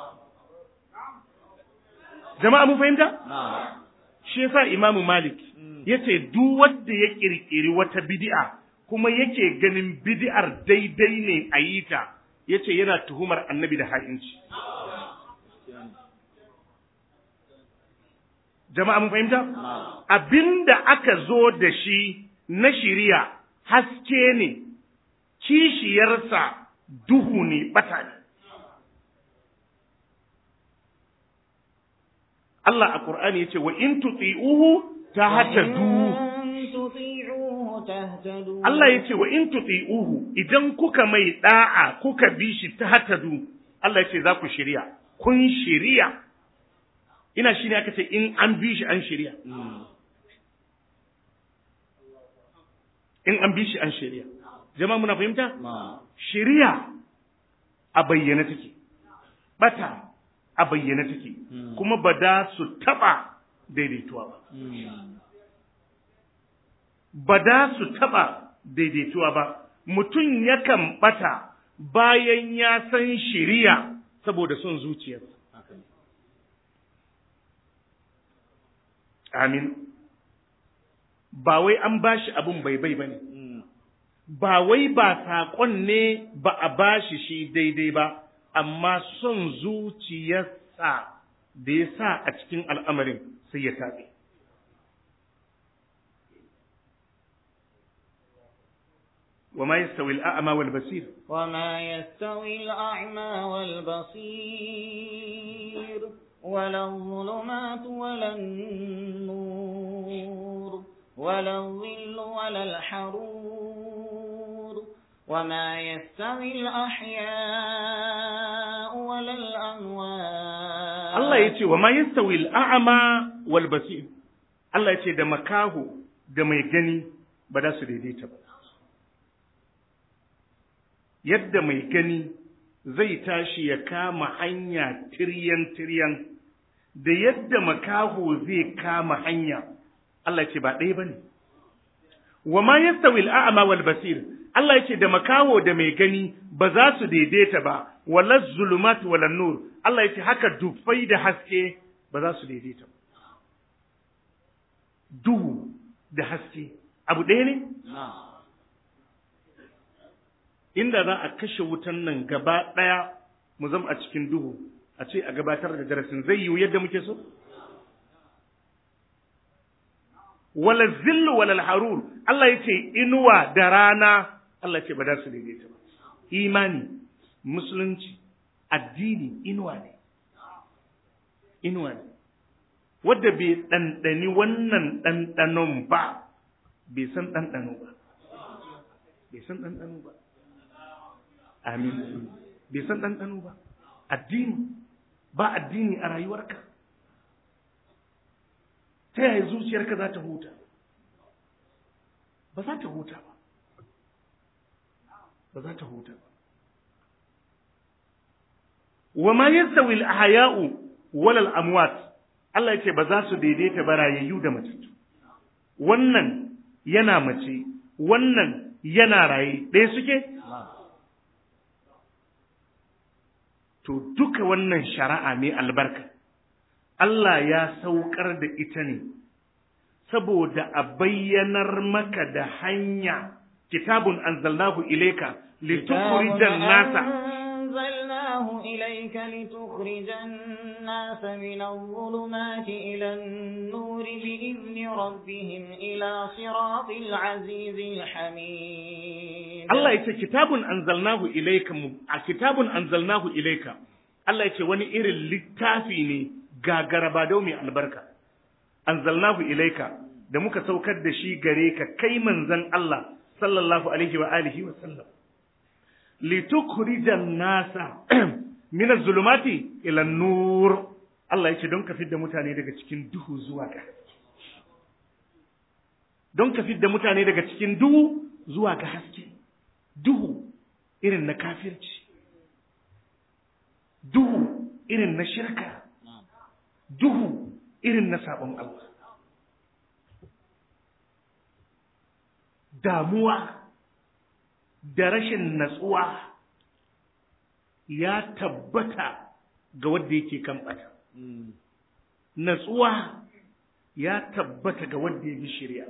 jama'a mun fahimta shi yasa Imam Malik yace duk wanda ya kirkiri wata bid'a kuma yake ganin bid'ar daidai ne a yi ta yace yana tuhumar annabi da ha'inci jama'a mun fahimta abinda aka zo da shi na shiriya haske ne kishiyarsa duhu ne bata ne Allah a Qur'ani yace wa in tuti'uhu tahtadu Allah yace wa in tuti'uhu idan kuka mai da'a kuka bi shi tahtadu Allah yace za ku shiriya kun shiriya ina shi ne aka ce in an bi shi an shirya in an bi shi an shirya jama'a muna fahimta shirya a bayyana take bata a bayyana take kuma ba da su taba daidaituwa ba ba da su taba daidaituwa ba mutum yakan bata bayan ya san shiriya saboda son zuciyarsa Amin. Ba wai an ba shi abin bai-bai ba ne, ba wai ba saƙon ne ba a ba shi shi daidai ba, amma son zuciyarsa da ya sa a cikin al'amarin sai ya taɓe. وما يستوي الأعمى والبصير وما يستوي الأعمى والبصير ولا الظلمات ولا النور ولا الظل ولا الحرور وما يستوي الأحياء ولا الأموات الله يتي وما يستوي الأعمى والبصير الله يتي da makaho da mai gani ba za su daidaita ba yadda mai gani zai tashi ya kama hanya tiryan-tiryan da yadda makaho zai kama hanya Allah ce ba ɗaya ba ne. Wa ma yastawi al'a'ma wal basir Allah ce da makaho da mai gani ba za su daidaita ba wala zulumat wala nur Allah ce haka dufai da haske ba za su daidaita ba. Duhu da haske abu ɗaya ne? inda za a kashe wutan nan gaba ɗaya mu zama a cikin duhu a ce a gabatar da darasin zai yiwu yadda muke so? Wala zillu wala harur Allah ya ce inuwa da rana Allah ce ba za su daidaita ba. Imani, musulunci, addini inuwa ne. Inuwa ne. Wadda bai ɗanɗani wannan ɗanɗanon ba, bai san ɗanɗano ba. Bai san ɗanɗano ba. amin bai san ɗanɗano ba addini ba addini a rayuwarka ta yaya zuciyarka za ta huta ba za ta huta ba ba za ta huta ba wa ma yastawi al-ahya'u wal amwat Allah ya ce ba za su daidaita ba rayayyu da matattu wannan yana mace wannan yana raye ɗaya suke to duka wannan shari'a mai albarka Allah ya saukar da ita ne saboda a bayyanar maka da hanya kitabun anzalnahu ilayka litukhrijan nasa أنزلناه إليك لتخرج الناس من الظلمات إلى النور بإذن ربهم إلى صراط العزيز الحميد Allah ya ce kitabun anzalnahu ilayka a kitabun anzalnahu ilayka Allah ya ce wani irin littafi ne gagara ba mai albarka anzalnahu ilayka da muka saukar da shi gare ka kai manzon Allah sallallahu alaihi wa alihi wa sallam litukhrijan nasa min az-zulumati ila nur Allah ya ce don ka fidda mutane daga cikin duhu zuwa ga don ka fidda mutane daga cikin duhu zuwa ga haske duhu irin na kafirci duhu irin na shirka duhu irin na sabon Allah damuwa da rashin natsuwa ya tabbata ga wanda yake kan ɓata natsuwa ya tabbata ga wanda ya bi shirya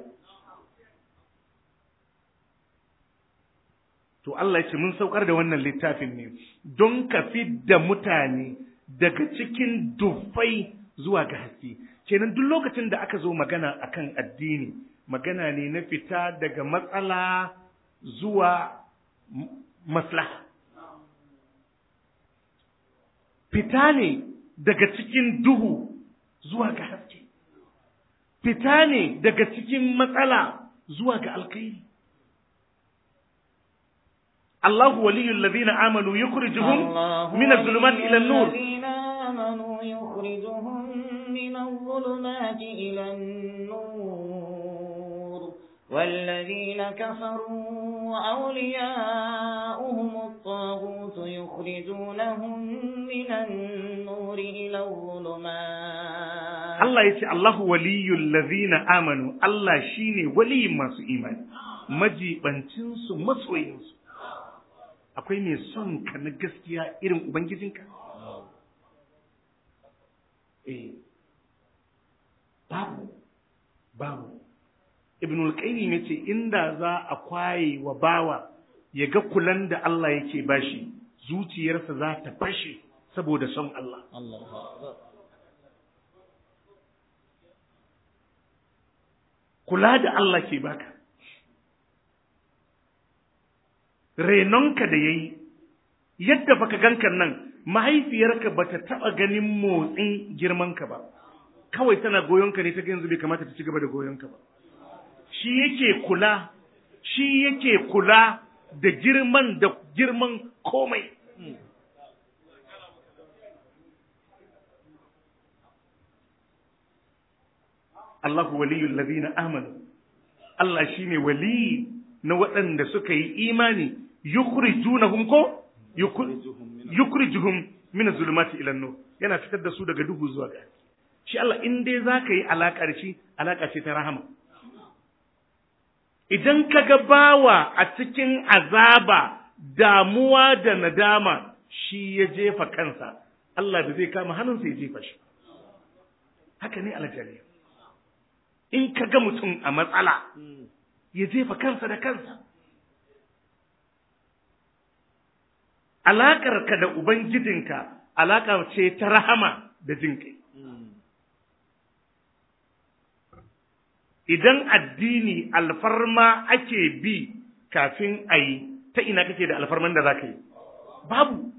to Allah ya ce mun saukar da wannan littafin ne don ka da mutane daga cikin dufai zuwa ga haske kenan duk lokacin da aka zo magana akan addini magana ne na fita daga matsala zuwa maslaha fita ne daga cikin duhu zuwa ga haske fita ne daga cikin matsala zuwa ga alkhairi الله ولي الذين آمنوا يخرجهم من الظلمات إلى النور الذين آمنوا يخرجهم من الظلمات إلى النور والذين كفروا أولياؤهم الطاغوت يخرجونهم من النور إلى الظلمات Allah ya ce Allahu waliyul ladhina amanu Allah shine waliyin masu imani majibancin su masoyin su akwai mai son ka na gaskiya irin ubangijinka eh babu babu ibn al-qayyim yace inda za a kwaye wa bawa ya ga kulan da Allah yake bashi zuciyarsa za ta fashe saboda son Allah kula da Allah ke baka renonka da yayi yadda baka ganka nan mahaifiyarka bata taba ganin motsin girmanka ba kawai tana goyonka ne ta ga yanzu bai kamata ta ci gaba da goyonka ba shi yake kula shi yake kula da girman da girman komai Allahu waliyul ladina amanu Allah shine wali na waɗanda suka yi imani yukhrijunahum ko yukhrijuhum min zulumati ila nur yana fitar da su daga duhu zuwa ga shi Allah in dai zaka yi alaka da shi alaka ce ta rahama idan ka ga bawa a cikin azaba damuwa da nadama shi ya jefa kansa Allah da zai kama hannunsa ya jefa shi haka ne aljariya in ka ga mutum a matsala ya jefa kansa da kansa alaƙarka da ubangijinka alaƙa ce ta rahama da jin kai idan addini alfarma ake bi kafin a yi ta ina kake da alfarman da za ka yi babu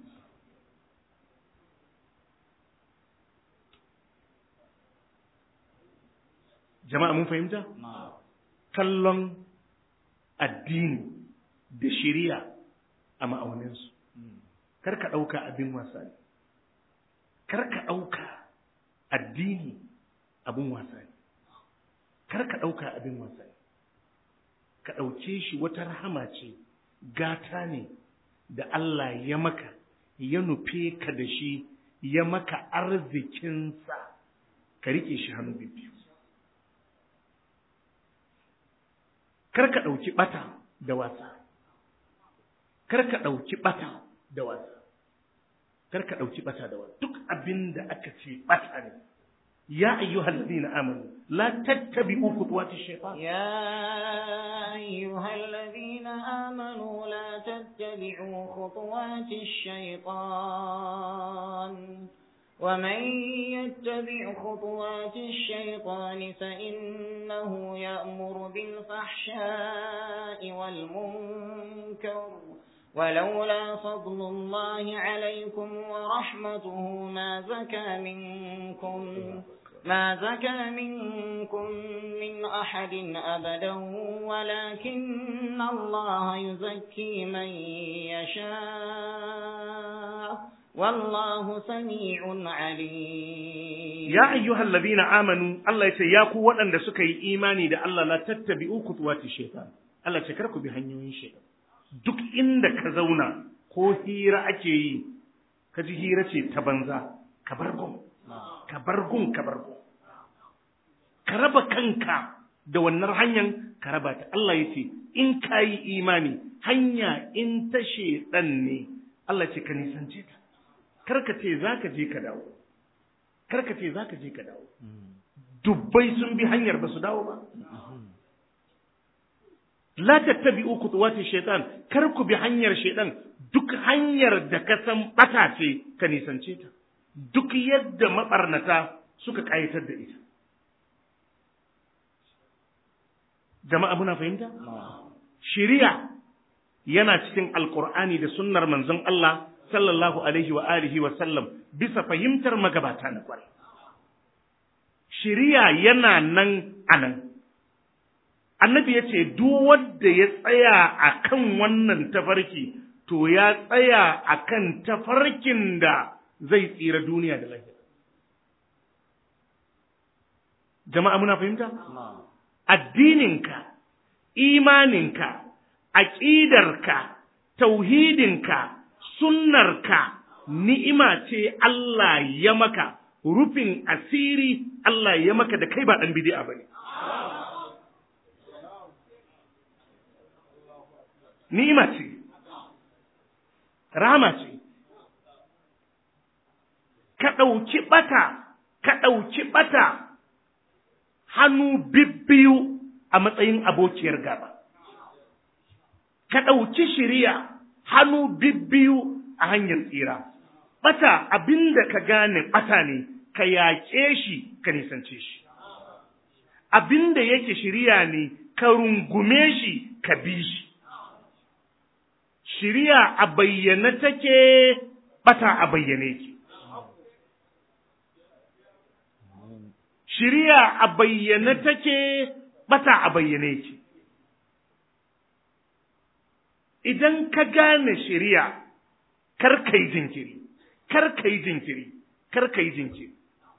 jama'a mun fahimta kallon addini da shiriya a ma'auninsu kar ka ɗauka abin wasa ne kar ka ɗauka addini abin wasa ne kar ka ɗauka abin wasa ne ka ɗauke shi wata rahama ce gata ne da Allah ya maka ya nufe ka da shi ya maka arzikinsa ka riƙe shi hannu biyu kar ka ɗauki ɓata da wasa kar ka ɗauki ɓata da wasa kar ka ɗauki ɓata da wasa duk abin da aka ce ɓata ne يا أيها الذين آمنوا لا تتبعوا خطوات الشيطان يا أيها الذين آمنوا لا تتبعوا خطوات الشيطان ومن يتبع خطوات الشيطان فإنه يأمر بالفحشاء والمنكر ولولا فضل الله عليكم ورحمته ما زكى منكم ما زكى منكم من أحد أبدا ولكن الله يزكي من يشاء والله سميع عليم يا أيها الذين آمنوا الله يتياكوا وأن سكي إيماني دا الله لا تتبعوا خطوات الشيطان الله تكركوا بهنيوين الشيطان duk inda ka zauna ko hira ake yi ka ji hira ce ta banza ka bar gun ka bar gun ka bar gun ka raba kanka da wannan hanyar ka raba ta Allah ya ce in ka yi imani hanya in ta shedan ne Allah ce ka nisance ta karka ce za ka je ka dawo karka ce za ka je ka dawo dubbai sun bi hanyar ba su dawo ba la tattabi'u khutuwati shaitan kar ku bi hanyar shaitan duk hanyar da ka san bata ce ka nisance ta duk yadda mabarnata suka kayatar da ita jama'a muna fahimta shari'a yana cikin alqur'ani da sunnar manzon Allah sallallahu alaihi wa alihi wa sallam bisa fahimtar magabata na kwarai shari'a yana nan anan annabi ya ce duk wanda ya tsaya a kan wannan tafarki to ya tsaya a kan tafarkin da zai tsira duniya da lafiya jama'a muna fahimta addininka imaninka aƙidarka tauhidinka sunnarka ni'ima ce Allah ya maka rufin asiri Allah ya maka da kai ba ɗan bidi'a bane ni'ima ce rama ce ka ɗauki ɓata ka ɗauki ɓata hannu bibbiyu a matsayin abokiyar gaba ka ɗauki shiriya hannu bibbiyu a hanyar tsira ɓata abinda ka gane ɓata ne ka yaƙe shi ka nisance shi abinda yake shiriya ne ka rungume shi ka bi shi shiriya a bayyane take bata a bayyane ki shiriya a bayyane take bata a bayyane ki idan ka gane shiriya kar kai jinkiri kar kai jinkiri kar kai jinkiri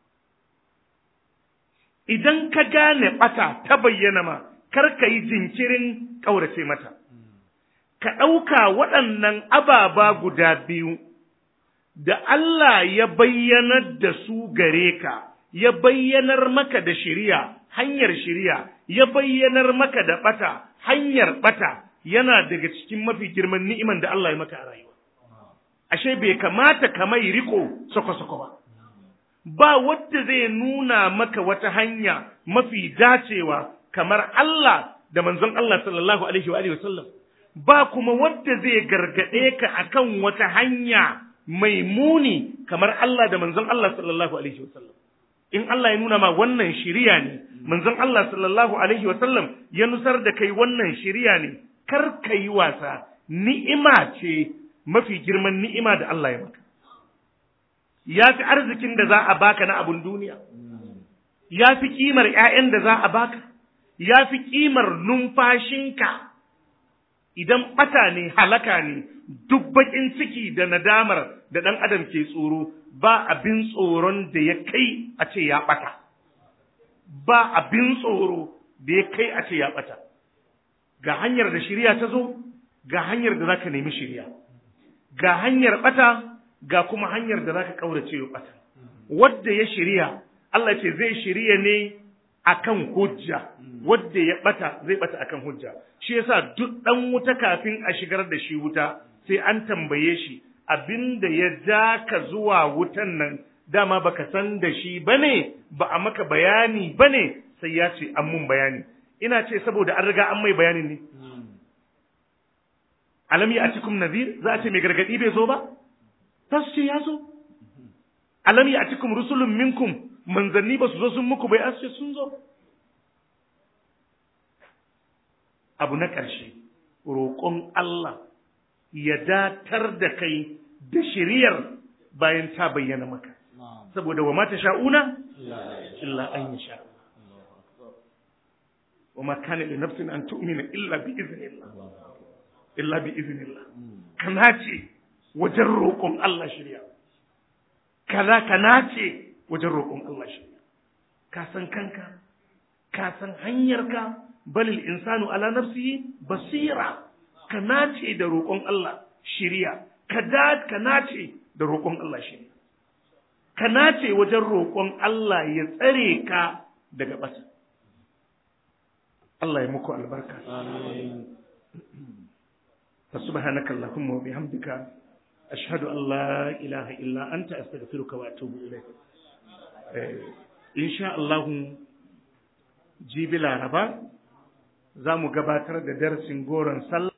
idan ka gane bata ta bayyana ma kar kai jinkirin ƙaurace mata ka ɗauka waɗannan ababa guda biyu da Allah ya bayyanar da su gare ka, ya bayyanar maka da shiriya, hanyar shiriya, ya bayyanar maka da ɓata, hanyar ɓata, yana daga cikin mafi girman ni'iman da Allah ya maka a rayuwa. Ashe bai kamata ka mai riko sako-sako ba. Ba wadda zai nuna maka wata hanya mafi dacewa kamar Allah da manzon Allah sallallahu alaihi wa sallam. ba kuma wadda zai gargaɗe ka akan wata hanya mai muni kamar Allah da manzon Allah sallallahu alaihi wasallam in Allah ya nuna ma wannan shiriya ne manzon Allah sallallahu alaihi wasallam ya nusar da kai wannan shiriya ne kar ka yi wasa ni'ima ce mafi girman ni'ima da Allah ya maka ya fi arzikin da za a baka na abun duniya ya fi kimar 'ya'yan da za a baka ya fi kimar numfashinka idan ɓata ne halaka ne duk baƙin ciki da nadamar da ɗan adam ke tsoro ba abin tsoron da ya kai a ce ya ɓata ba abin tsoro da ya kai a ce ya ɓata ga hanyar da shirya ta zo ga hanyar da za ka nemi shirya ga hanyar ɓata ga kuma hanyar da za ka ƙaurace wa ɓata wadda ya shirya Allah ce zai shirya ne akan hujja wadda ya bata zai bata akan hujja shi yasa duk dan wuta kafin a shigar da shi wuta sai an tambaye shi abinda ya ja ka zuwa wutan nan dama baka san da shi bane ba a maka bayani bane sai ya ce an mun bayani ina ce saboda an riga an mai bayanin ne alam ya atikum nadhir za a ce mai gargadi bai zo ba tas ce ya zo alam ya atikum rusulun minkum manzanni ba su zo sun muku bai asce sun zo abu na ƙarshe roƙon Allah ya datar da kai da shiriyar bayan ta bayyana maka saboda wa mata sha'una illa an yi sha wa ma kana li nafsin an tu'mina illa bi iznillah illa bi iznillah kana ce wajen roƙon Allah shirya kaza kana ce wajen roƙon Allah shirya ka san kanka ka san hanyarka balil insanu ala nafsihi basira ka nace da roƙon Allah shirya ka da ka nace da roƙon Allah shirya ka nace wajen roƙon Allah ya tsare ka daga ɓata Allah ya muku albarka فسبحانك اللهم وبحمدك أشهد أن لا إله إلا أنت أستغفرك وأتوب إليك إن شاء الله جيب العربة za mu gabatar da darasin goron sallah